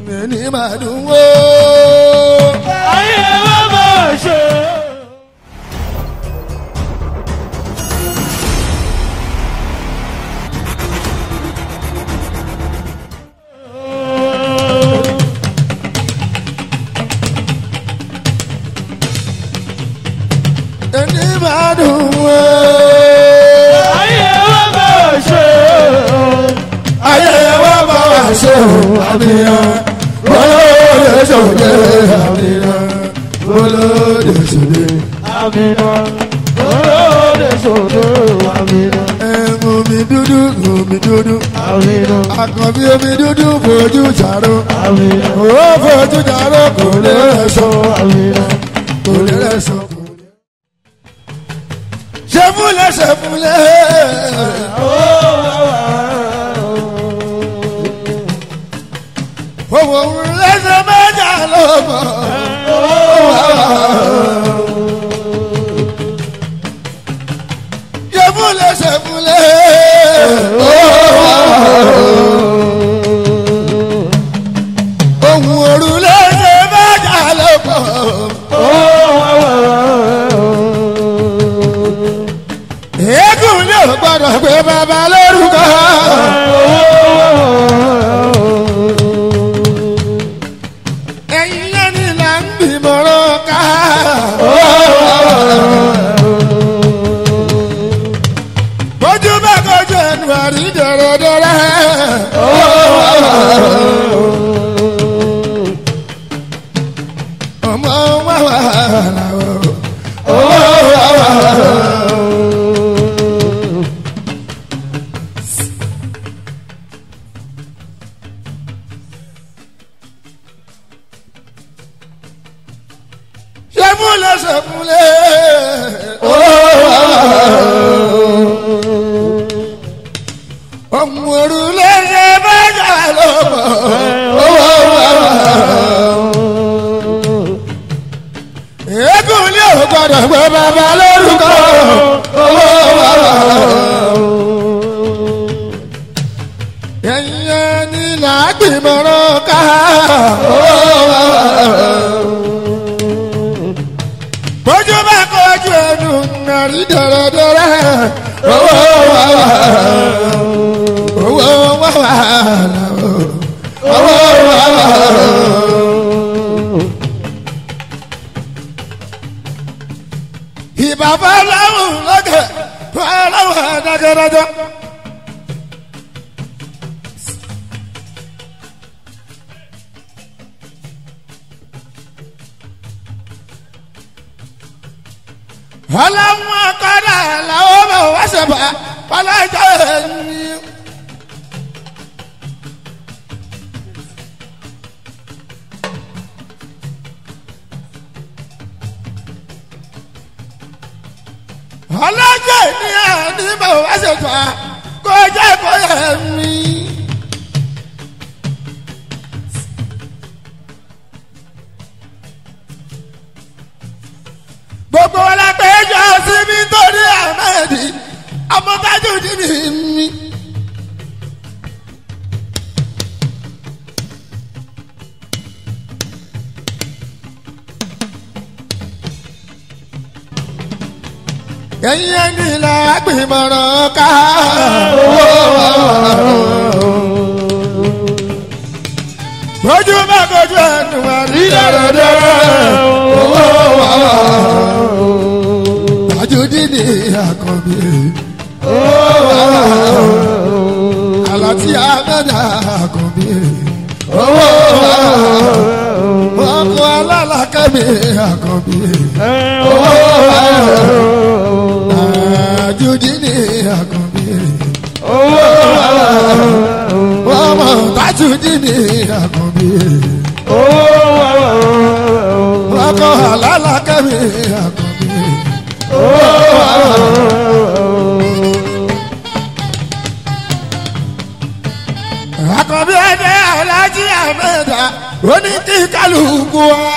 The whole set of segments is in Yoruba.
ẹni máa dùn wó. ayé wa máa ṣe. ẹni máa dùn wó. ayé wa máa ṣe. ayé wa bá wa ṣe o àbíyàn olóde ṣòde àbíyàn olóde ṣòde. àmìnà olóde sòdò àmìnà ẹ̀mú mi dúdú omi dúdú àmìnà àkànbí omi dúdú fojú jàró àmìnà ó fojú jàró kò lè rẹ̀ sọ àmìnà. kò lè rẹ̀ sọ. ṣe fúnlẹ̀ ṣe fúnlẹ̀. owó lẹ́sẹ̀ mẹ́jà ló mọ̀. ṣe fúnlẹ̀ ṣe fúnlẹ̀. ohun òru lẹ́sẹ̀ mẹ́jà ló mọ̀. eégún ní ò gbọ́dọ̀ pé bàbá lórúkọ. ẹ̀yin lẹ́ni là ń gbìmọ̀ràn ká. bójú bá kojú ẹnu àrí dẹ̀rẹ̀dẹ̀rẹ̀. ọmọ wa wà láwọ. ṣẹ́fúnlẹ̀ ṣẹ́fúnlẹ̀. ọmọ òrùlé ṣe bẹ́ẹ̀ ló mọ̀. eégún ní ò gbọ́dọ̀ gbé bàbá lórúkọ. ẹ̀yin ẹni làágbìmọ̀ràn ká. bójú bá kojú ẹnu nàrí dẹ̀rẹ̀dẹ̀rẹ̀ owó wà wà owó wà wà owó wà wà. ìbàbá lọ́wọ́ lọ́kẹ̀ lọ́wọ́ dákẹ́dájọ́. ọlọ́run akọ́dà làwọn bẹ̀ wá ṣẹ̀bà ọlọ́jọ́ ẹ̀yìn. ọlọ́jọ́ ènìyàn ní bẹ̀ wá ṣẹ̀bà kó jẹ́ kó yẹ mí. gbogbo wọn la pé jọ síbi torí ahmed amọ́tájú dìbì mi. ẹ̀yin ẹni là gbìmọ̀ràn ká. ojú bá kojú ẹnu àrí dẹ̀rẹ̀dẹ̀rẹ̀ owó wà wà tajudini akọbi alati amẹda akọbi ọkọ alalakẹmi akọbi tajudini akọbi ọmọ tajudini akọbi ọkọ alalakẹmi akọbi. àkọ́bí ẹ̀dẹ́ alájí àmẹ́ta ó ní kí kálukú wa.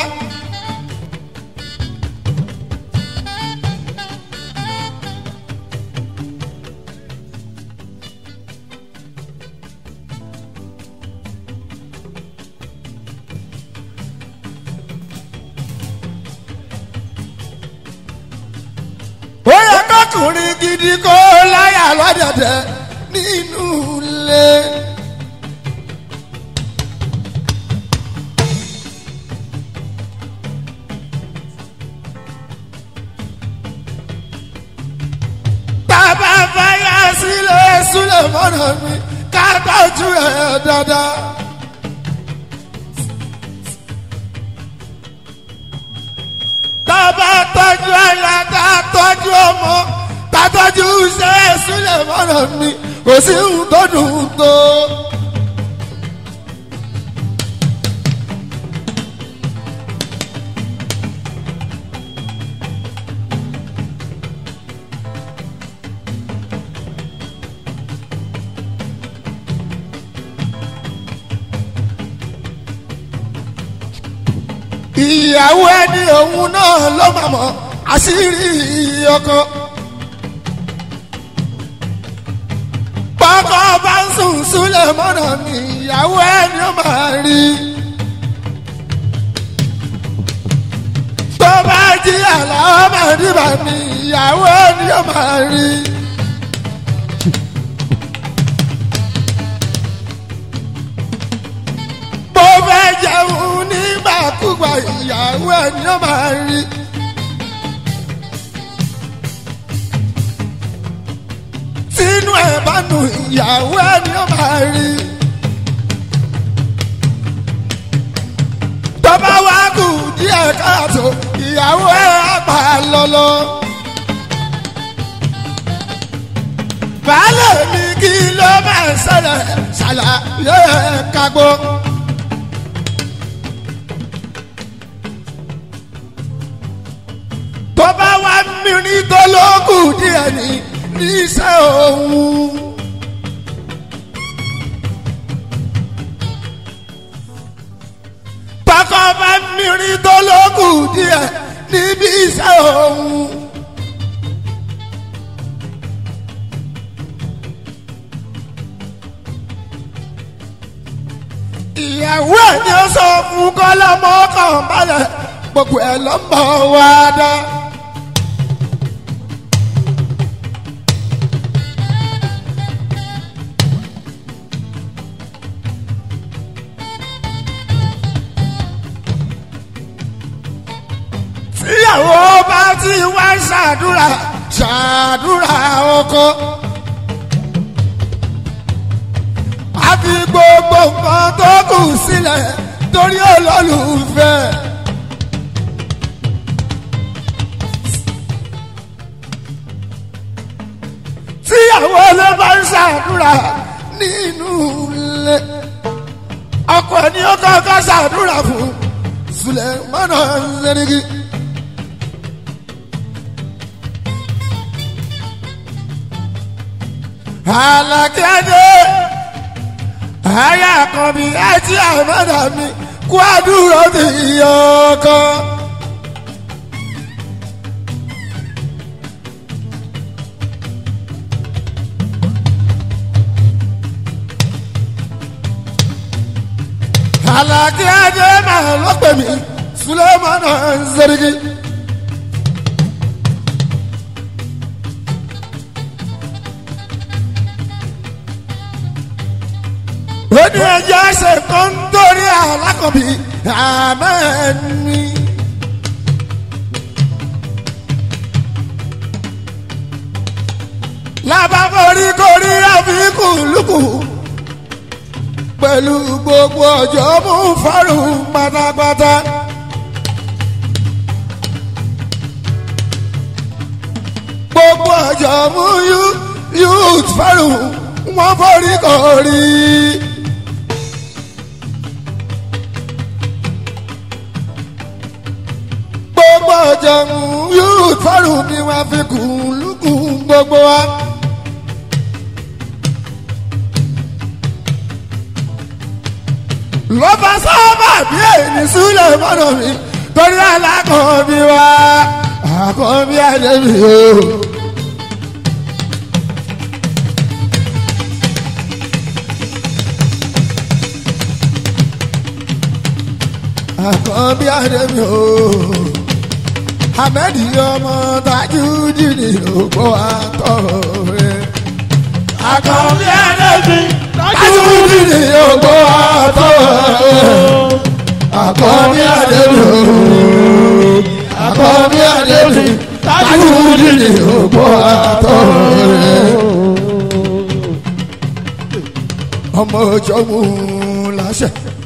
kọkùnrin gidi kó láyà lọ́dẹ̀dẹ̀ nínú ilé. bàbá fàyà sílẹ̀ sílẹ̀ mọ́nà mi ká tọ́jú ẹ̀ dáadáa. tábà tọ́jú ẹ̀yà tá a tọ́jú ọmọ tá a tọ́jú iṣẹ́ sílẹ̀ mọ́nà mi kò sí ohun tó dùn tó. ìyàwó ẹni òun náà ló máa mọ àṣírí ọkọ. bọ́kọ bá ń sùn súlẹ̀ mọ́nà ni ìyàwó ẹni ó máa rí. tó bá jí àlàó máa rí bá mi ìyàwó ẹni ó máa rí. bó fẹ́ jẹun nígbàkúgbà ìyàwó ẹ̀ ni ó máa rí. tínú ẹ̀ bá nu ìyàwó ẹ̀ ni ó máa rí. tó bá wá kù díẹ̀ káàtó ìyàwó ẹ̀ á pa lọ́lọ́. baálé mi kí ló máa ṣẹlẹ̀ ṣàlàyé kagbó. tó bá wá mìíràn tó lókùn díẹ̀ ní níṣẹ́ òun. Bákan bá mìíràn tó lókùn díẹ̀ níbi iṣẹ́ òun. ìyàwó ẹ̀ ni ó sọ fún kọ́lọ́mọ́ kan balẹ̀ gbogbo ẹ̀ lọ́mọ wa dá. tíyàwó bá ti wá ṣàdúrà ṣàdúrà ọkọ. a fi gbogbo nǹkan tó kù sílẹ̀ torí olólùfẹ́. tíyàwó ló bá ń ṣàdúrà nínú ilé ọkọ ẹni ó kọ́kọ́ ṣàdúrà fún Sulemana Zenigi. alákẹ́dé àyà kan bí ẹtí àmọ́dà mi kú àdúró ti yọkọ. alákẹ́dé máa lọ́pẹ̀ mi Sulemana Zenigi. ó ní ẹjọ́ ṣe tó ń torí alákọ̀bí àmẹ́ni. lábàbọ̀rí korí àfikún lùkù pẹ̀lú gbogbo ọjọ́ mú fọ́rùn pátápátá. gbogbo ọjọ́ mú youth fọ́rùn wọ́n forí korí. gbogbo ọ̀jọ̀mú yóò fọ́rùn ni wọ́n fi kùn lùkùn gbogbo wa. ló bá sábà bí èyí sílẹ̀ mọ́nà mi torí alákọ̀ọ́bí wa àkọ́bí àdébí o. àkọ́bí àdébí o. Ahmedi ọmọ Tajudeen ògbó àtọ̀ rẹ̀. Àkànbí Adébí Tajudeen ògbó àtọ̀ rẹ̀. Àkànbí Adébí Àkànbí Adébí Tajudeen ògbó àtọ̀ rẹ̀. ọmọ ọjọ́ mú un láṣẹ.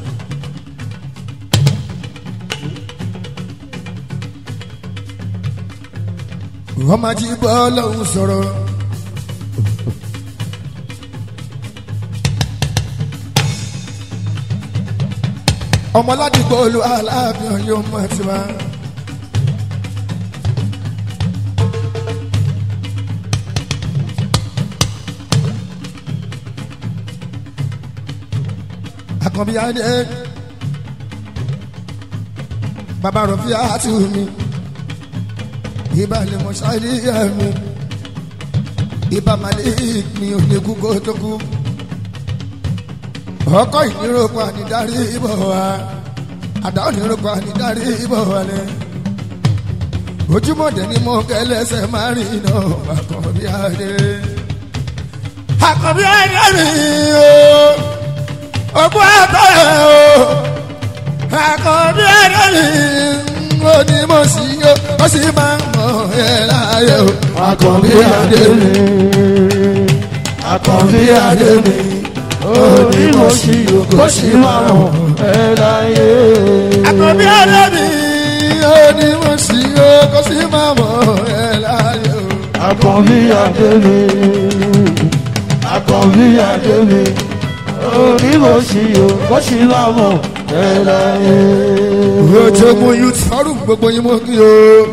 wọ́n máa jí bọ́ lọ́hùn sọ̀rọ̀. ọmọ ládìgbò olú aláàbí ọyọ ọmọ tiwa. àkànbí adé bàbá rọ̀fí àti mi ibà lè mọ ṣáìlì mi ibà malik mi ò ní kúkó tó kú ọkọ ìníròpọ̀ ànídarí ibò wa àdá oníròpọ̀ ànídarí ibò wa lẹ ojúmọ̀dé ni mo kẹlẹ́sẹ̀ máa rìn iná àkànbí adé àkànbí adé mi ooo ọgbọ́n àtọ́yẹ̀ o àkọ́bí ẹ̀rọ mi ó ní mo sì yó ó sì máa ń mọ ẹ̀ láàyè o. Àkànbí Adébí Àkànbí Adébí òní mo ṣì yó kó sì máa mọ̀ ẹ́ láyé. àkọ́bí ẹ̀rọ mi ó ní mo sì yó ó sì máa mọ ẹ̀ láàyè o. Àkànbí Adébí Àkànbí Adébí òní mo ṣì yó kó sì máa mọ̀ ẹ́ láyé. ojogun youth forum gbogbo yín mo kí o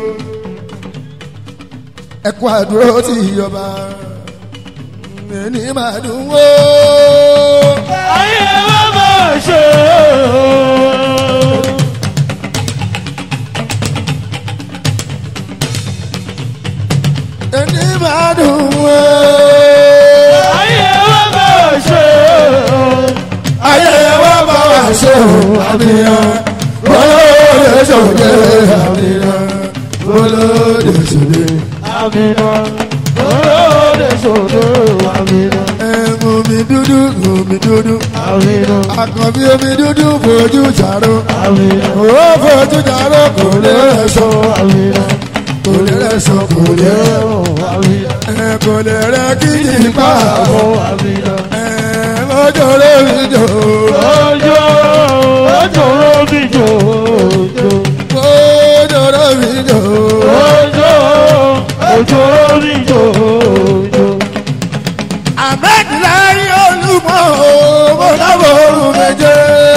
ẹ kú àdúró tí ìjọba ẹni máa dùn wó. ayé wa máa ṣe ẹni máa dùn wó. ayé wa máa ṣe ayé wa bá wa ṣe o àbíyàn olóde sòdè àbíyàn olóde sòdè. àmìnà olóde sòdò àmìnà ẹ̀mú mi dúdú omi dúdú àmìnà àkànbí omi dúdú fojú jàró àmìnà ó fojú jàró kò lè rẹ̀ sọ àmìnà kò lè rẹ̀ sọ kò lè rẹ̀ àmìnà ẹ̀ kò lè rẹ̀ kí ni pa àbọ̀ àmìnà. ẹ̀ mọ́jọ́ lórí jò Ojo, ojo robi jojo. mọ́jọ́ lórí jò Ojo, ojo robi jojo. àbẹ́kìláyé olúmọ owó lábòrò méje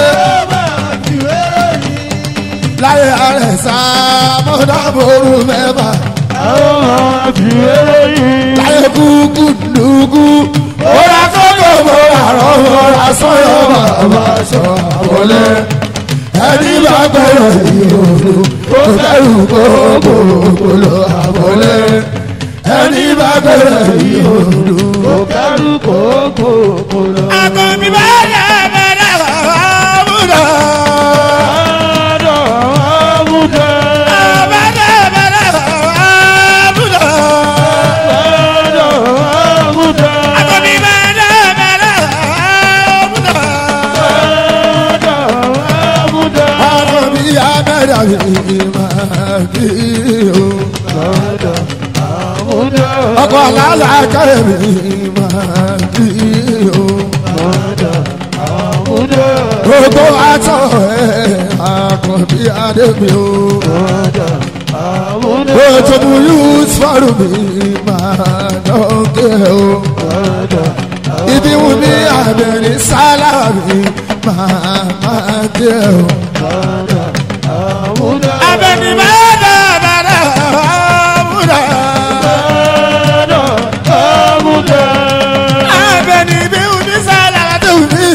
láyé àrẹ̀sà mọ́dàbòrò mẹ́fà Àwọn àbíwèrè yìí. láyé kúkú dùkú ọ̀rá kọ́kọ́ mọ́ra rọ́wọ́ asọ́yọ́ bàbá sọ àbọ̀lé ẹni bá gbẹ̀rẹ̀ ìhòòhò ó fẹ́rù gbogbo ògbóló àbọ̀lé ẹni bá gbẹ̀rẹ̀ ìhòòhò. Òkàlù kòókò kò lọ. Àkànbí bá yẹ bẹ̀rẹ̀ àbúrò. Àádọ́ àmúdá. Bẹ̀rẹ̀ bẹ̀rẹ̀ àbúrò. Àádọ́ àmúdá. Àkànbí bẹ̀rẹ̀ bẹ̀rẹ̀ àbúrò. Àádọ́ àmúdá. Àkànbí abẹ́rẹ́ mi máa kí o. Àádọ́ àmúdá. Ọkọ̀ àlàálà kẹ́rẹ́ mi máa kí o. Àádọ́ àmúdá. Gbogbo àtọ̀ ẹ̀ àkànbí adé mi o. Àádọ́ àmúdá. Ojobu youth forum mi máa dọ́kẹ́ o. Àádọ́ Ibi wù mí àbẹ̀rẹ̀ sálárì máa máa dé o. àádọ́ àmúdá. Abẹ́ni máa dá bàrà àmúdà. Àádọ́ àmúdá. Abẹ́ni bí wù mí sálárì tó mi.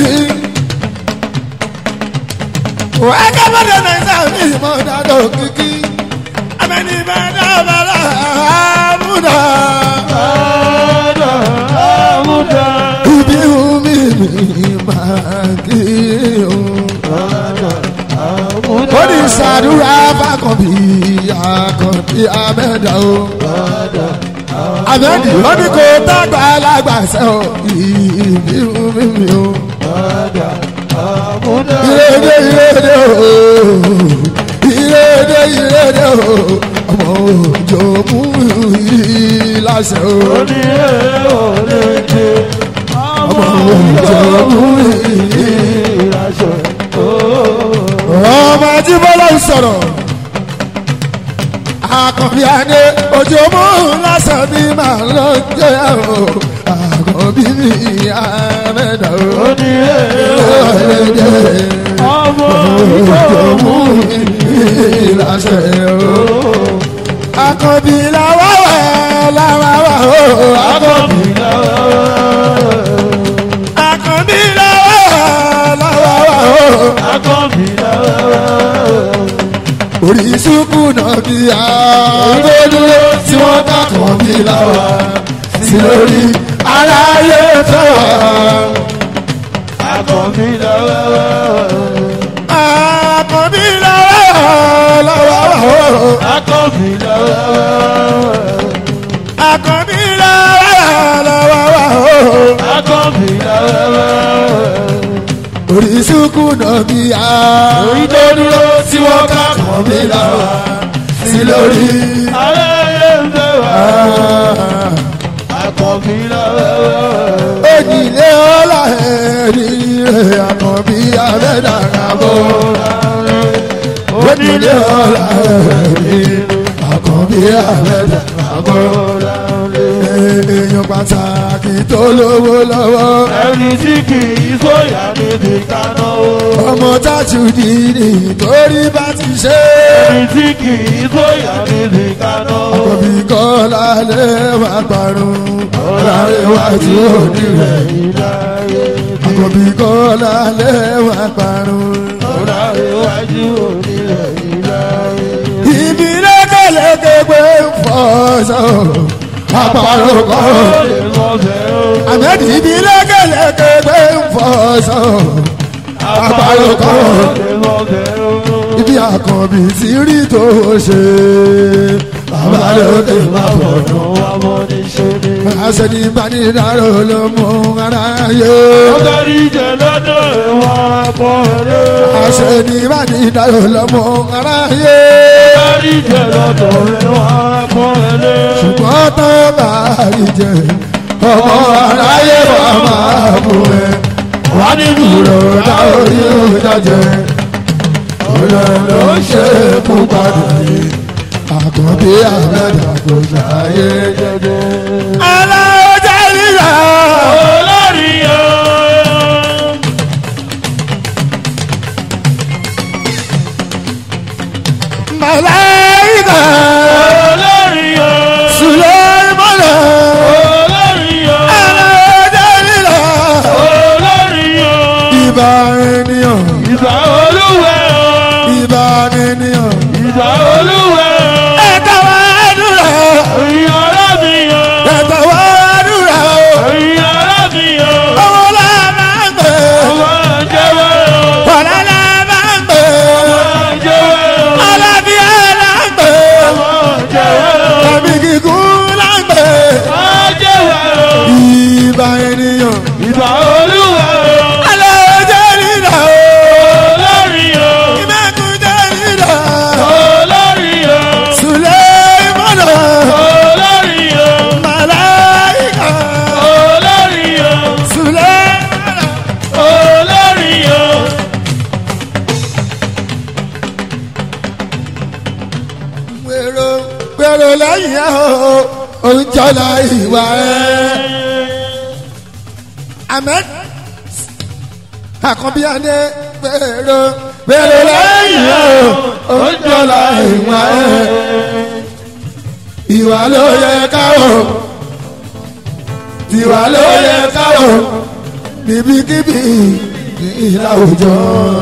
Wàá kábọ̀dọ̀ náà sábì mọ́ dáadọ́ kíkí. Abẹ́ni máa dá bàrà àmúdà. Àádọ́ àmúdá. Ibi wù mí mi máa kí o. Àádọ́ àmúdá. ó ní sàdúrà fàkànbí àkànbí amẹ́dà o. amẹ́dì ó ní kó tágbà alágbàṣẹ́ o ìbírú mímí o. ìrèdè ìrèdè o ìrèdè ìrèdè o ọmọ òjò mú ìlàṣẹ o. ọmọ òjò mú ìlàṣẹ o ọmọ ajíbọ́lá ń sọ̀rọ̀ àkànbí adé ojú mú lásán ní màá lọ jẹ́ o àkànbí mi ìyá mẹ́ta o. ọmọ ojú mú ìlàsẹ̀ o. àkànbí làwọn wẹ̀ làwọn wà o. àkànbí àkànbí làwọn wẹ̀ làwọn wà o. orí sùkú náà bí àgbẹ̀dúró tí wọ́n kàkọ́ bí láwa sí lórí aráyé fẹ́ àkànbí làwọn làwọn wà o. àkànbí làwọn làwọn wà o. orí sùkú náà bí àgbẹ̀dúró tí wọ́n kàkọ́ bí láwa sí lórí. Ojìlé ọlá ẹ̀rí rẹ̀ àkànbí abẹ́dàrà bọ̀. Ojìlé ọlá ẹ̀rí àkànbí abẹ́dàrà bọ̀. Èèyàn pàtàkì tó lówó lọ́wọ́. Ẹni tí kì í sóyà níbi kaná o. Ọmọ tájú di nítorí bá ti ṣe. Ẹni tí kì í sóyà níbi kaná o. Àkànbí kọ́ lálẹ́ wà parun. Ọ̀làrẹ̀ wájú òní rẹ̀. Ìdáyé Àkànbí kọ́ lálẹ́ wà parun. ọ̀rá iwájú òní rẹ̀ ìdáyé. Ibi lẹ́kẹ̀lẹ́kẹ̀ gbé ń fọ́sọ̀. Àpàrọ̀ kọ́. Lè mọ bẹ́ẹ̀ o. Àmẹ́dì ibi lẹ́kẹ̀lẹ́kẹ̀ gbé ń fọ́sọ̀. Àpàrọ̀ kọ́. Lè mọ bẹ́ẹ̀ o. Ibi àkànbí ti rí tó ṣe. Bàbá lókè má bọ̀. Ọ̀nà wa mọ ní ṣe ni. Àṣẹ ní ìbánidáró ló mú aráyé. Ọ̀gárí jẹ lọ́dọ̀ ìwọ̀n ẹ̀kọ́ rẹ̀. Àṣẹ ní ìbánidáró ló mú aráyé. Ọ̀gárí jẹ lọ́dọ̀ ìwọ̀n ẹ̀kọ́ rẹ̀. Ṣùgbọ́n tó bá rí jẹ, ọmọ aráyé wà máa bù ẹ́. Wà ní dúró dá orí òjàjẹ. Òlò ló ṣe kú padà yìí. Àkànbí àmẹ́ta kò ṣàyè jẹjẹ. Aláwọ̀ jẹ́ níyà. Olórí o. Màláìkà. Olórí o. Sùlẹ́mọ́nà. Olórí o. Aláwọ̀ jẹ́ níyà. Olórí o. Ìbà ènìyàn. Ìbà olúwẹ̀ o. Ìbà ènìyàn. Ìbà olúwẹ̀ o. Ẹ̀ka wá dúrà. Ẹ̀yin ará mi o. Ẹ̀ka wá dúrà o. Ẹ̀yin ará mi o. Owó la máa ń gbé. Ọmọ jẹ́wọ́ o. Ọ̀la la máa ń gbé. Ọmọ jẹ́wọ́ o. Alábíà la ń gbé. Ọmọ jẹ́wọ́ o. Tàbí kíkún la ń gbé. Ọmọ jẹ́wọ́ o. Ìbà ènìyàn. Ìbà olúwẹ̀ o. Aláwọ̀ jẹ́ nílà o. Olórí o. Ìmẹ̀kùn jẹ́ nílà. Olórí o. Sùlẹ́mọ́nà. Olórí o. Màláìkà. Olórí o. Sùlẹ́mọ́nà. Olórí o. Gbèrò gbèrò lẹ́yìn ẹ̀ o. Oúnjọ́lá ìwà ẹ̀. Ahmed Àkànbí Adé gbèrò gbèrò lẹ́yìn ẹ̀ o. Oúnjọ́lá ìwà ẹ̀. Ìwà ló yẹ káwọ̀. Ìwà ló yẹ káwọ̀. Níbikíbi ní ìlàwùjọ.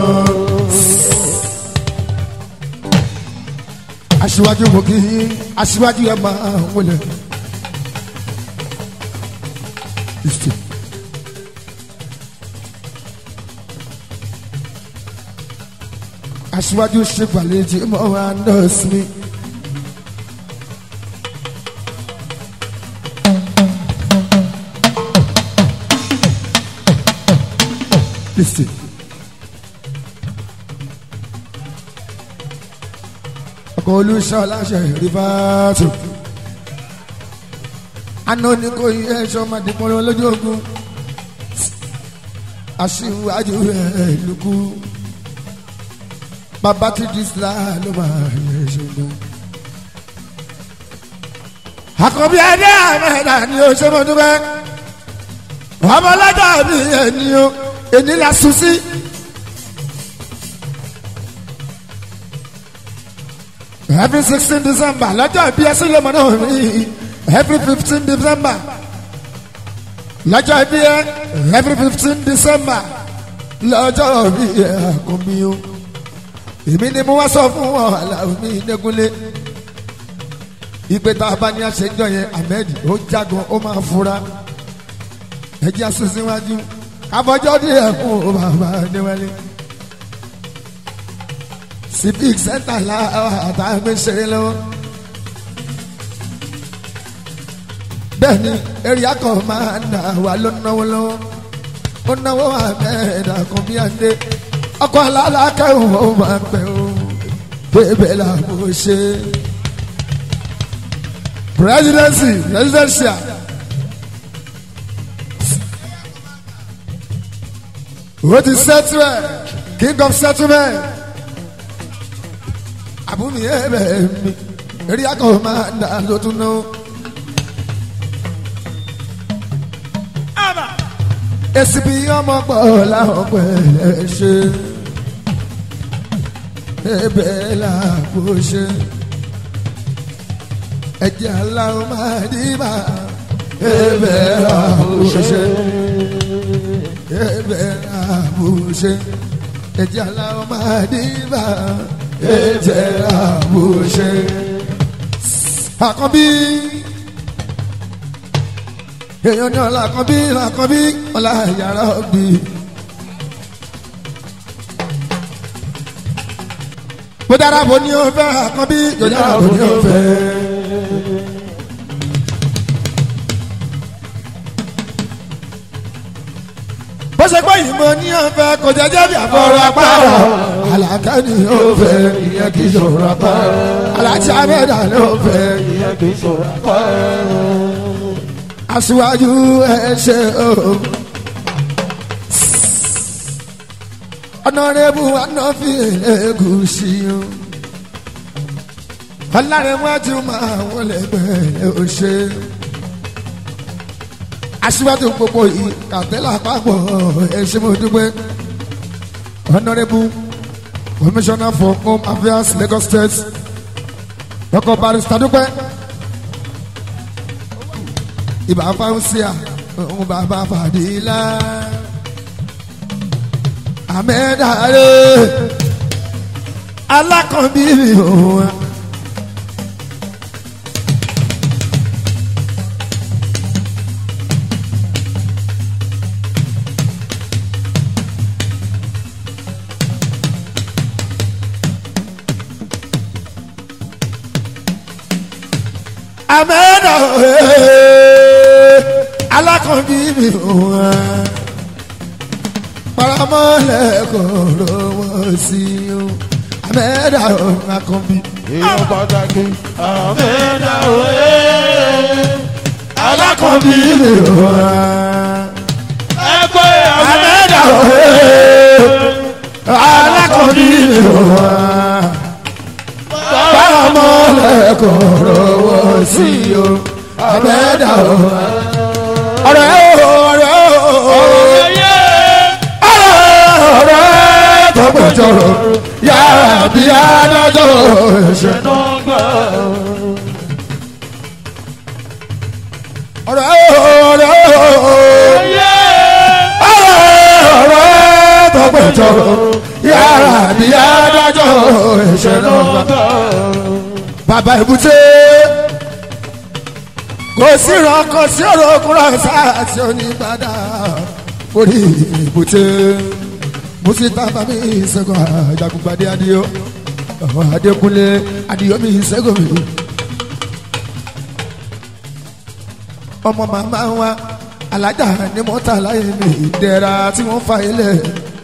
aṣíwájú mo kì í aṣíwájú ẹ máa wọlé. Listen. aṣíwájú ṣe gbàlejò mọ́ wa nọ́ọ̀sì mi district. ọkọ̀ olùṣọ́ láṣẹ rìfáàtù. àná ní kò yẹ ẹ̀ṣọ́ máa dìbò lójú ogun. aṣíwájú rẹ̀ lùkù. bàbá tí dísìlá ló máa yẹ ṣùgbọ́n. àkọ́bí ẹ̀dá àmẹ́ta ni ó ṣe mọ́ dúpẹ́. ọmọ ọlọ́jọ́ mi ẹni o èní la sùn sí. every sixteen december lọ́jọ́ ìbí ẹsẹ̀ lọ́mọ náà mi every fifteen december lọ́jọ́ ìbí ẹ every fifteen december lọ́jọ́ ìbí ẹ àkọ́bí o èmi ni mo wá sọ fún wọn aláwọ̀ mi nẹ́gúnlé ìpè tá a bá ní àṣejọ yẹn ahmed ó jágun ó máa fura ẹjẹ asosíwájú abọjọ díẹ̀ fún bàbá níwájú civic center la àtàgbé ṣeré lọ́wọ́ bẹ́ẹ̀ni area kan máa ń dà wá ló náwó lọ́wọ́ ó náwó ahmed akọbíyàndé ọkọ alálàkẹ́hùn ó máa pẹ́ o bébè la bó ṣe presidency presidential. What is settlement? King of settlement. Àbúmi ẹ̀bẹ̀ mi, eré akọ̀ máa ń dà lótú náà. Èsì bí ọmọ pọ̀ láwọn pẹ̀lẹ́ ṣe. Ẹ̀bẹ̀ làbò ṣe. Ẹ̀jẹ̀ aláwọ̀ máa dì bá. Ẹ̀bẹ̀ làbò ṣe ẹbẹ àbùṣe ẹjẹ aláwọ máa dìbà ẹjẹ àbùṣe. àkànbí èèyàn ní ọlá àkànbí àkànbí ọlá yàrá òbí. bó dára bò ní o fẹ́ àkànbí yóò dára bò ní o fẹ́. bó ṣe pé yìí mo ní ọ̀fẹ́ kò jẹ́jẹ́ bí àfọ̀rọ̀ apárọ̀ àlàkà ni ó fẹ́ ìyẹn kì í ṣòro apárọ̀ aláàtì abẹ́dà ló fẹ́ ìyẹn kì í ṣòro apárọ̀. aṣíwájú ẹ ṣe o. ọ̀nàrẹ́bù anáfi ẹ̀gúsí o. ọ̀làrẹ̀wájú máa wọlé gbẹ̀rẹ̀ ó ṣe aṣíwájú gbogbo yìí kàtẹ́lá àpapọ̀ ẹ̀ṣẹ̀ mo dúpẹ́ honourable commissioner for home affairs lagos state dr barrister dúpẹ́ ibà fáwọsíà òun bàbá fàdílà àmẹ́dàrẹ́ alákànbí òun. amẹ́nà alákànbí mi wá paramọ́lẹ̀ kò lówó sí o amẹ́nà alákànbí. èèyàn pàtàkì àmẹ́dá òye. alákànbí mi wá ẹgbẹ́ amẹ́nà alákànbí mi wá paramọ́lẹ̀ kò lówó sí o amẹ́nà ọ̀rẹ́ o ọ̀rẹ́ o ọ̀rẹ́ tọ́gbọ̀jọ̀rọ̀ yàrá bí adájọ́ ẹ̀ṣẹ̀. ọ̀rẹ́ ọ̀rẹ́ ọ̀rẹ́ tọ́gbọ̀jọ̀rọ̀ yàrá bí adájọ́ ẹ̀ṣẹ̀ náà. bàbá èbúté kò sí ìrànkàn sí ọ̀rọ̀ okùnrin sáà tí ó ní gbàdá orí èbúté musita bami sẹ́gun ajagunpade adiyo adekunle adiyo mi sẹ́gun mi ọmọ màmá wa alájà ní mọ́tà láyé mi ìdẹ́ra tí wọ́n fa ilẹ̀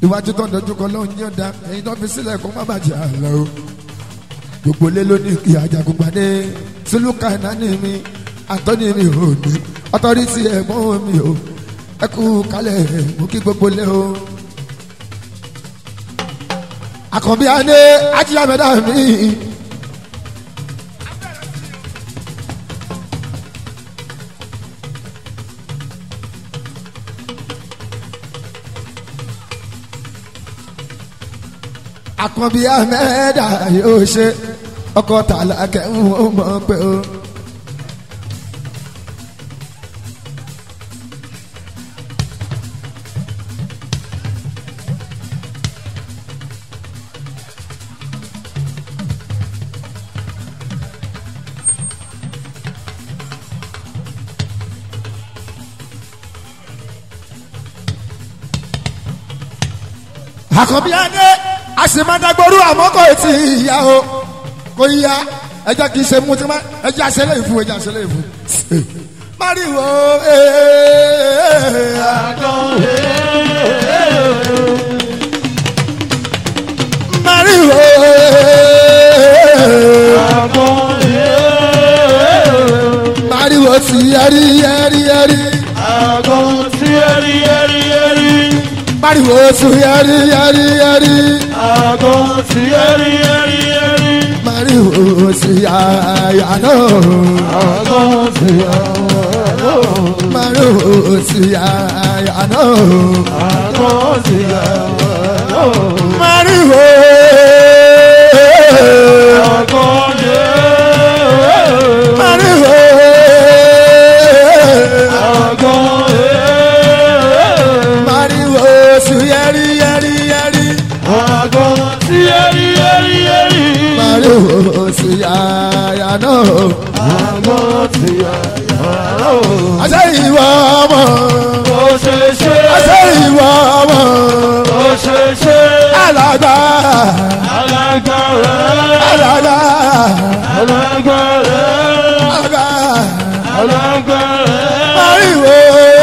iwájú tó ń dojú kọ lóhun yóò da ẹyin tó fi sílẹ̀ kó má bàjẹ́ àlọ́ o gbogbo lé lónìí kí ajagun gbadé sílùkà nání mi àtọ́ni mi ò ní ọtọ́rìtì ẹ̀gbọ́n mi o ẹ kú kálẹ̀ mú kí gbogbo lé o. àkànbí adé ajíyàmẹ́dá mi. àkànbí amẹ́dà yóò ṣe ọkọ̀ tààlà kẹ́hìn ó mọ̀ pé o. àkànbí adé a sì máa dagboru àmọ́ kò tí ì yá o kò yá ẹjọ́ kì í ṣe mú tí ma ẹjọ́ àṣẹlẹ̀ ìfún ẹjọ́ àṣẹlẹ̀ ìfún. mariwo mariwo mariwo ti yẹri yẹri yẹri mariwo ti yẹri yẹri yẹri mariwo ti yàyà náà mariwo ti yàyà náà mariwo mariwo mariwo ti yẹri yẹri yẹri mariwo ti yàyà náà àṣẹ ìwọ ọmọ àṣẹ ìwọ ọmọ alàgbà alàgbà alàgbà mariwo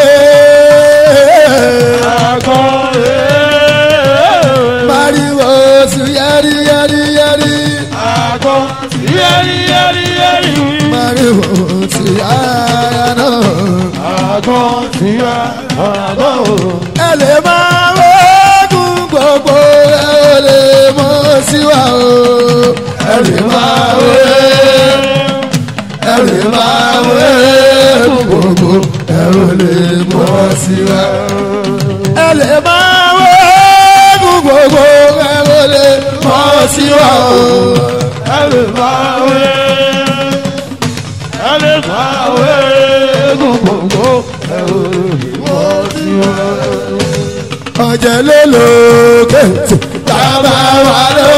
mariwo ti yẹri yẹri yẹri mariwo ti yàyà náà. ẹ lè máa wọ́ọ̀gùn gbogbo ẹ ò lè mọ̀ sí wa o. ẹ lè máa wọ́ọ̀gùn ẹ lè máa wọ́ọ̀gùn gbogbo ẹ ò lè mọ̀ sí wa. ẹ lè máa wọ́ọ̀gùn gbogbo ẹ ò lè mọ̀ sí wa o. ọ̀jẹ̀ lélo kéètì bàbá wa ló.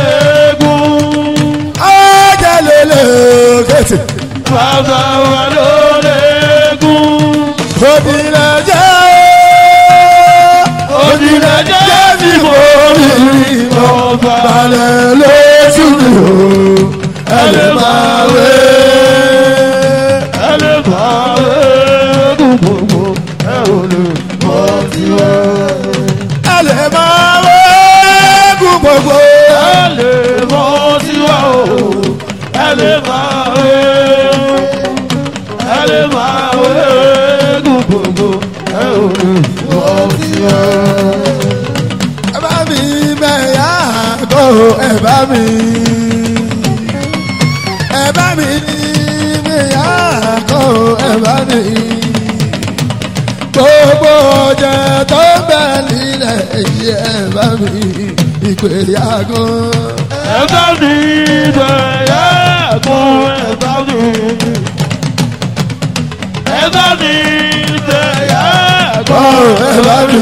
ọ̀jẹ̀ lélo kéètì Bàbá wa ló lẹ́gùn. òbílẹ̀ jẹ́ Òjìlẹ̀ jẹ́ bí mo rí ọba. balẹ̀ lóṣù mi o ẹ lè máa wé. Ẹ lè máa wẹ́gùn gbogbo, ẹ ò lè mọ̀ sí wa. ẹ lè máa wé kú gbogbo. Ẹ lè mọ̀ sí wa o. Ẹ lè máa wẹ́. Ẹ lè máa wẹ́gùn gbogbo, ẹ ò lè mọ̀ sí wa. ẹ bá mi mẹ́yà kó ẹ bá mi. ẹ bá mi mẹ́yà kó ẹ bá mi. gbogbo ọjà tó bẹ nílẹ̀ yìí ẹ bá mi ìgbéyàgò. Ẹ bá mi bẹ̀yà kún ẹ bá mi. Ẹ bá mi bẹ̀yà kó kún ẹ bá mi.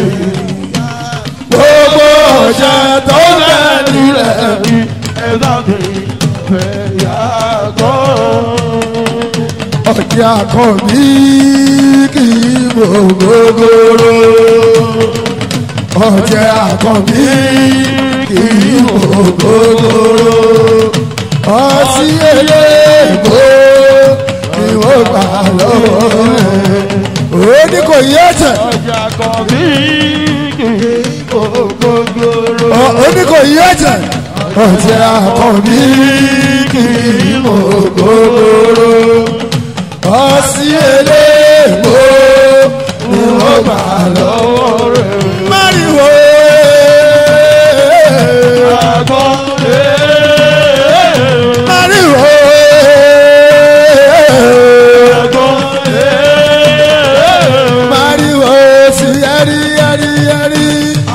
gbogbo ọjà tó bẹ nílẹ̀ yìí. Ẹ bá mi bẹ̀yà kún. ọjà kan bí kì í mọ gogoro ọjà kan bí kì í mọ gogoro ọtí eléèbó ni wọ́n gbà lọ́wọ́ rẹ̀ ó ní kò yé ẹ̀jẹ̀ Ọjà kan bí kì í kò ọtí àkànbí kì í mọ gbogbooro ọsí eléèmó ni wọ́n gbà lọ́wọ́ rẹ̀. máriwo máriwo máriwo sí yẹrí yẹrí yẹrí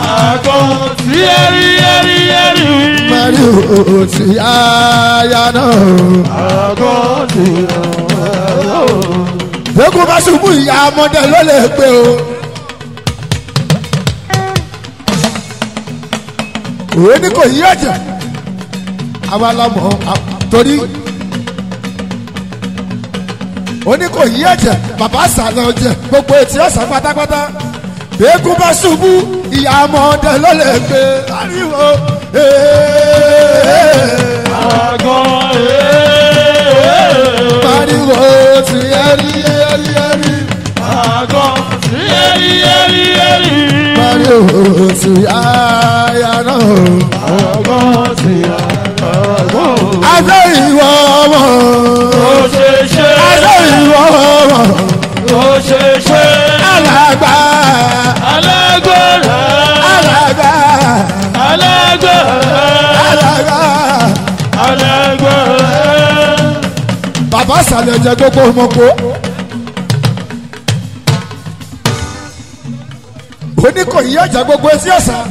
máriwo sí yáyá náà. Bẹ́ẹ̀kú bá ṣubú ìyá ọmọdé ló lè gbé o. Òwe ní kò yí ẹ̀jẹ̀. Àwa la mọ̀ ọ́ torí. Ó ní kò yí ẹ̀jẹ̀ bàbá sàlẹ̀ ọ̀jẹ̀ gbogbo etí ọ̀sán pátápátá. Bẹ́ẹ̀kú bá ṣubú ìyá ọmọdé ló lè gbé. Ariwo Ariwo ti ẹrí ẹrí ẹrí. Ariwo ti àyà náà. Adé ìwọ ọmọ. Adé ìwọ ọmọ. Alàgbà. Alàgbà. Alàgbà. Bàbá sàlẹ̀ jẹ gbogbo ọmọkò. Oníkòyí ọjà gbogbo etí ọ̀sán.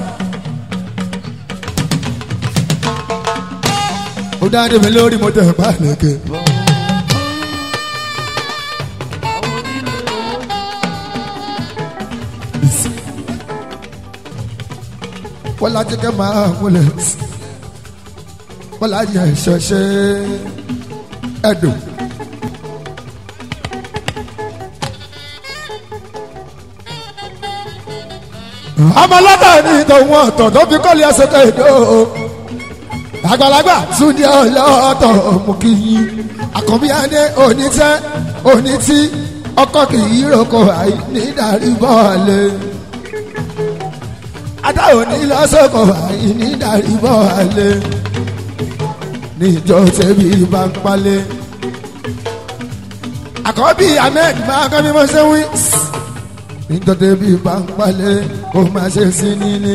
Ó dáadé mi lórí mo tẹ̀ pa lẹ́kẹ̀. Wọ́n lájú kẹ́ máa wọlé. Wọ́n lájú ẹ̀ṣọ́ ṣe ẹ̀dùn. ọmọlọ́tà ní ìtòun ọ̀tọ̀ tó fi kọ́lé ẹsẹ̀ kéde o àgbàlagbà túndé ọlọ́tọ̀ mú kí yín àkànbí adé onítẹ́ onítí ọkọ kì í roko àì ní darí bọ́ọ̀lù adáwò ní lọ́sọ̀kọ̀ àì ní darí bọ́ọ̀lù níjọ tẹ̀bí bá ń palẹ̀ àkọ́bí ahmed máa kọ́ bí mo ṣe wí nítorí bí bá ń palẹ̀ kó má ṣe sí níní.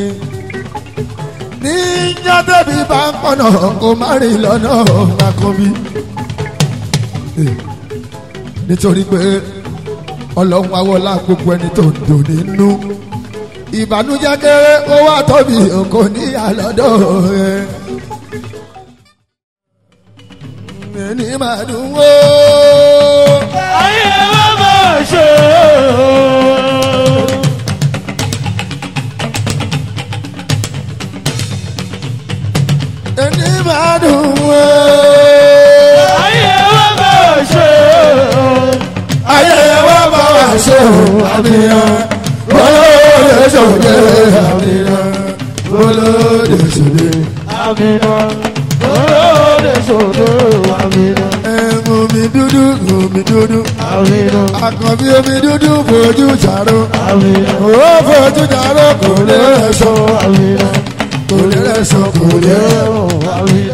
níjọ́ bí bá ń pọ̀nà kó má rìn lọ́nà àkọ́bí. nítorí pé ọlọ́run awọ́lá gbogbo ẹni tó ń dùn nínú. ìbànújẹ́ kéré ó wà tóbi kò ní àlọ́dọ̀ rẹ̀. ẹni máa dùn wó. ayé wa máa ṣe o. ẹni máa dùn wó. ayé wa máa ṣe o. ayé wa bá wa ṣe o àmìyàn olóde ṣòde àmìyàn olóde ṣòde. àmìnà olóde ṣòdo àmìnà ẹ̀mú mi dúdú omi dúdú àmìnà àkànbí omi dúdú fojú jàró àmìnà ó fojú jàró kò lè rẹ̀ sọ àmìnà kò lè rẹ̀ sọ kò lè rẹ̀ àmìnà